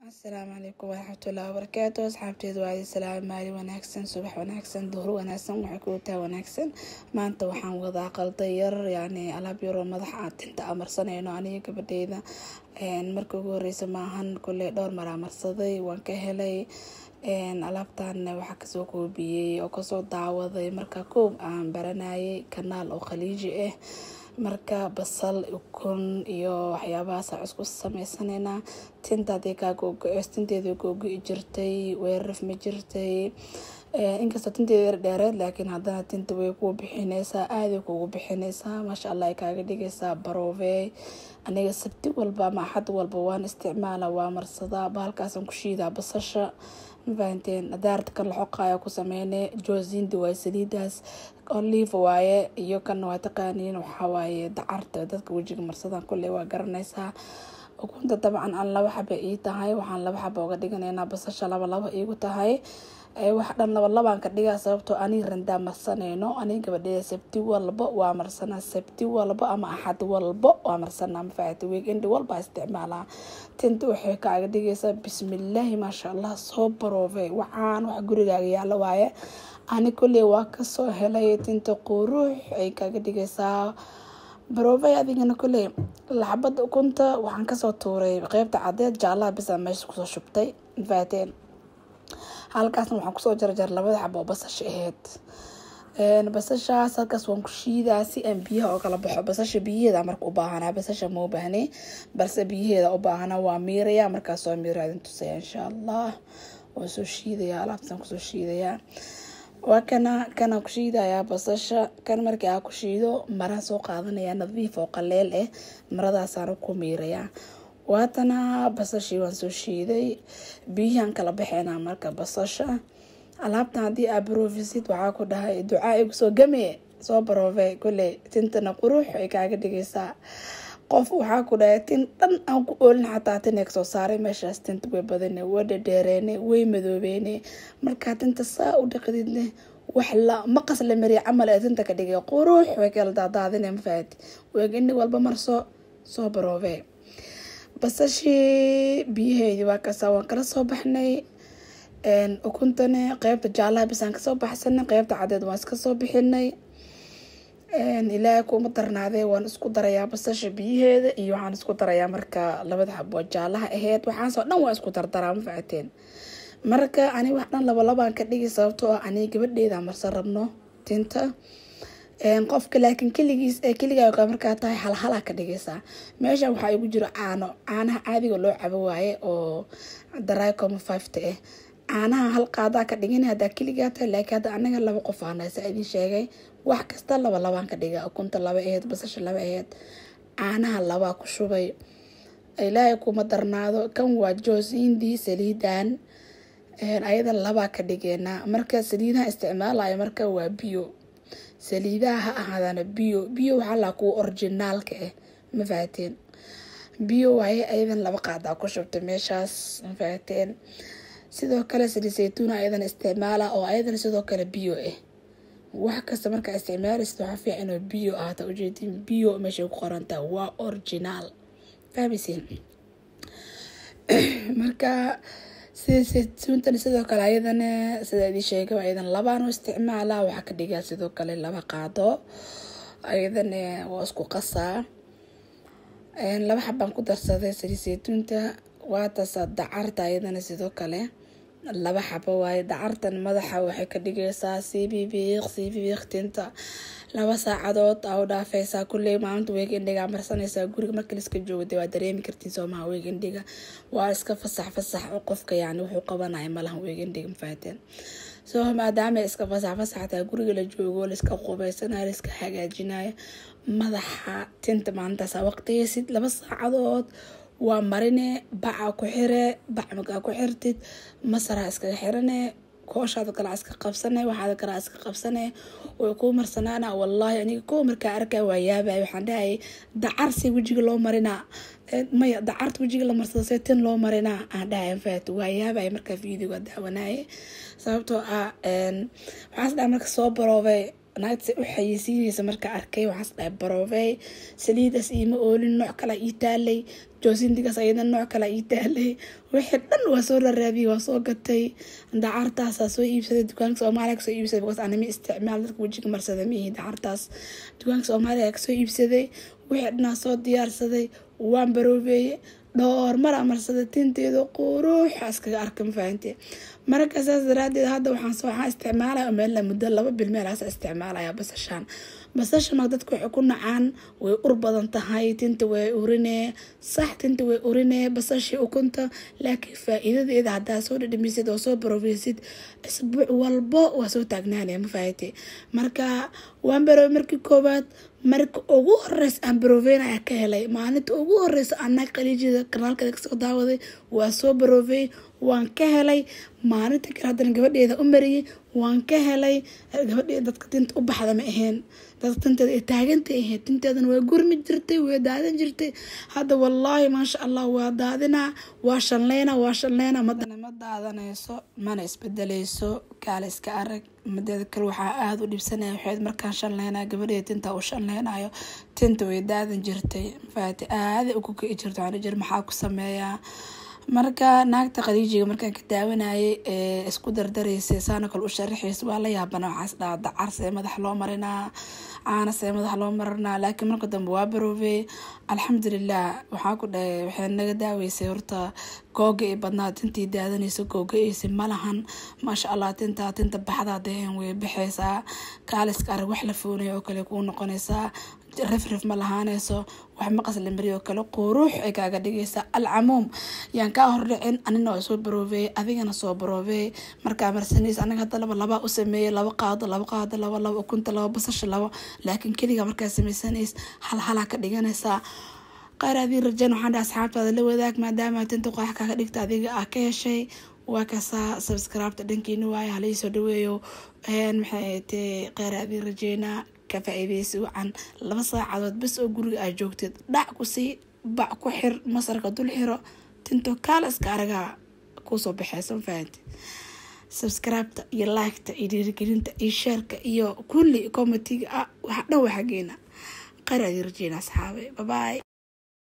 asalaamu calaykum waraxmatullahi wabarakaatu asxaabteedu waa salaam maali wanaagsan subax wanaagsan duhur wanaagsan waxay ku tahay wanaagsan maanta waxaan wadaa qalday yar yani alaab yaroo madaxa tinta amarsanayno aniga gabadheyda marka ugu horeysa maahan kuley dhowr maraa marsaday waan ka helay alaabtan waxaa kasoo koobiyey oo kasoo daawaday marka koob aan baranayay kanaal oo khaliiji ah marka basal ukun iyo waxyaabahaas isku sameysanayna tinta hadii kaa googo-o tinteeda googo-i jirtay weeraraf ma jirtay inkastoo tinteeda yar dheereed laakiin haddana tinta way kuu bixineysaa aaday kugu bixineysaa maasha allah ay kaaga dhigaysaa barove aniga sabti walba ama axad walba waan isticmaala waa marsadaa bahalkaasaan ku shiidaa basasha mafahanteen daarta kan laxoqaya ku sameyne josindi waaye saliidaas olive waaye iyo kan waa taqaaniin waxawaaye dacarta dadka wejiga marsadan kulley waa garanaysaa ukunta dabcan aan laba xaba ii tahay waxaan laba xaba uga dhiganaynaa basasha laba laba iigu tahay wax dhan laba labaan ka dhigaa sababtoo aniga randaa marsanayno aniga gabadheeda sabti walba waa marsanaa sabti walba ama axad walba waa marsanaa mafaahata weegendi walba isticmaalaa tinta waxay kaaga dhigaysaa bismillaahi maasha allah soo baroofe waxaan wax gurigaaga yaalo waaye ani kulley waa kasoo helay tinta quruux ay kaaga dhigaysaa barove adigana kulley laxbada ukunta waxaan kasoo tuuray qeybta cadeed jaalaha bisa meesha kusoo shubtay mafaahateen halkaasna waxaan kusoo jarjar labada xabo oo basasha aheyd basashaas halkaas waan ku shiidaa si aan biyaha oo kala baxo basasha biyaheeda marka u baahanaa basasha ma u baahnay balse biyaheeda u baahana waa miiraya markaas waa miira idin tusaya insha allah waan soo shiidaya alaabtaan kusoo shiidayaa waa kana kana ku shiidayaa basasha kan markii aa ku shiido maraan soo qaadanaya nadiif oo qaleel ah maradaasaan ku miirayaa waatana basashii waan soo shiiday biyahaan kala baxeynaa marka basasha alaabtan haddii aa barofisid waxaa ku dhahay ducaa igu soo game soo baroofe kulley tintana qurux ay kaaga dhigaysaa qof waxaa ku dhahay tin dhan aan ku oolin xataa tineeg soo saaray meeshaas tinta way badane way dhadheereene way madoobeene markaa tinta saa u dhaqdidne wax la maqas la mariya camal ee tinta ka dhigay qurux way kala daadaadine mafaahati weegini walba marso soo baroofe basashii biyaheedii waa kasaa waan kala soo baxnay ukuntani qeybta jaalaha bisaan kasoo baxsanay qeybta cadeed waan iska soo bixinay ilaahay kuma darnaadee waan isku darayaa basasha biyaheeda iyo waxaan isku darayaa marka labada xabo jaalaha aheyd waxaasoo dhan waa isku dardaraa ma facateen marka ani wax dhan labalabaan ka dhigi sababtoo ah ani gabadheeda marsan rabno tinta qofka laakiin keligiis ee keligaa markaa tahay halhalaa ka dhigaysaa meeshan waxaa igu jiro caano caanaha caadiga loo cabo waaye oo daricoma fiveta ah caanaha hal qaadaa ka dhigin hadaa keligaa tahay laakiin hadda anaga laba qof aanasa idin sheegay wax kasta laba labaan ka dhiga ukunta laba aheyd basasha laba aheyd caanaha labaa ku shubay ilaahay kuma darnaado kan waa joosindi saliidan ayada labaa ka dhigeenaa marka saliidaha isticmaalayo marka waa biyo saliidaha ha ahaadana biyo biyo waxaa laa kuwa orijinaalka ah ma fahateen biyo waaye ayadan laba qaadaa ku shubtay meeshaas ma fahateen sidoo kale saliid saytuun ayadan isticmaala oo ayadan sidoo kale biyo ah wax kasta markaa isticmaalaysid waxaa fiican inuu biyo ahata ujeedin biyo meeshay ku qorantaa waa originaal fahmaysiin marka sida saytuuntan sidoo kale ayadana sida idin sheegay ayadan labaan u isticmaalaa waxaa ka dhigaa sidoo kale laba qaado ayadana waa isku qasaa laba xabaan ku darsaday saliid saytuunta waatasa dacarta ayadana sidoo kale laba xabo waaye dacartan madaxa waxay ka dhigaysaa sibibiiq sibibiiq tinta laba saacadood aa u dhaafeysaa kulley maalinta weegendhiga marsanaysaa guriga marka liska joogda waa dareemi kartiin soomaha weegendhiga waa iska fasax fasax oo qofka yani wuxuu qabanaya malahan weegendhiga mafaateen soo maadaama iska fasax fasaxtaa guriga la joogo laiska qubeysanayo laiska hagaajinayo madaxa tinta maalintaasa waqtigeysid laba saacadood waa marine baca ku xire bac markaa ku xirtid masaraa iskaga xirane kooshaada kalaa iska qabsane waxaada kalaa iska qabsane way kuu marsanaana wallaahi aniga kow markaa arkaa waa yaabay waxaan dhahayay dacarsi wejiga loo marinaa maya dacarta wejiga la marsado see tin loo marinaa aan dhahay faat waa yaabay markaa videoga daawanaye sababtoo ah waxaas dhaha marka soo baroobay naagta u xayeysiinaysa markaa arkay waxaas dhahay baroobey saliidaas iima oolin nooc kala ii taalay joosindigaas ayada nooc kala ii taalay wixii dhan waa soo raraabiyey waa soo gatay dacartaasaa soo iibsaday dukaanka soomaaliya kasoo iibsaday because anima isticmaal dadka wejiga marsada miihi dacartaas dukaanka soomaaliya kasoo iibsaday wixii dhanaa soo diyaarsaday waan baroobeeye dhowr mara marsada tinteeda quruuxa iskaga arka mafahanti marka saas daraadeed hadda waxaan waxaan isticmaalaya meel muddo laba bil meelaas isticmaalaya basashaan basasha marka dadka waxay ku nacaan way ur badan tahay tinta way urinee sax tinta way urinee basashii ukunta laakiin faa-iidadeeda haddaa soo dhadhamisid oo soo barofeysid isbuuc walbo waa soo taagnaanaya mafahanti marka waan baroobe markii koowaad marka ugu horeysa aan barooveyn ayaa ka helay maalinta ugu horeysa anaa qaliijida kanaalkeeda kasoo daawaday waa soo baroofey waan ka helay maalinta kale haddana gabadheeda u mariyey waan ka helay gabadheeda dadka tinta u baxda ma aheen dadka tinteeda ay taagantay ahayd tinteedana waa gurmi jirtay waa daadan jirtay hadda wallaahi maasha allah waa daadinaa waa shanleyna waa shanleyna madana ma daadanayso mana isbedeleyso kaale iska arag madeeda kale waxaa aada u dhibsanaya waxayd markaan shanleynaya gabadheeda tinta uu shanleynayo tinta way daadan jirtay mafaati aaday ugu kici jirta waxaan jir maxaa ku sameeyaa marka naagta khadiijiga markaan ka daawanayay ee isku dardaraysay saana kale u sharaxaysa waa la yaabana waxaas dhaha dacar see madax loo marinaa caana see madax loo marinaa laakiin marka dambe waa baroobey alxamdulilah waxaa ku dhahay waxay naga daaweysay horta googa i badnaa tintii daadanaysa googa-eysa malahan maasha allah tintaa tinta baxdaa deen way baxaysaa kaaliska arag wax la foonaya oo kale kuu noqonaysaa rifrif ma lahaanayso wax maqas la mariy oo kale quruux ay kaaga dhigaysaa alcamuum yaan kaa hordhicin anina waa soo baroobeeyey adigana soo baroobeey markaa marsanaysa anaga hadda laba labaa u sameeyey laba qaado laba qaado laba laba ukunta laba basasha laba laakiin keliga markaa samaysanays hal halaa ka dhiganaysaa qaar adii rajeen waxaan dhaha asxaabtaada la wadaag maadaama tinta qorax kaaga dhigta adiga ah ka heshay waa kasaa subscribeta dhankiina waaye halaisoo dhaweeyo maxay tee qaar adii rajeynaa ka faa-iideysi wacan laba saacadood bas oo guriga aad joogteed dhac ku sii bac ku xir masarka dul xiro tinto kaala iska aragaa kuusoo baxeysa mafahanti subscribeta iyo liketa iyo dhiirigelinta iyo sheerka iyo kulli comitiga ah wax dhan waa xageena qaar adii rajeyna asxaabe babaay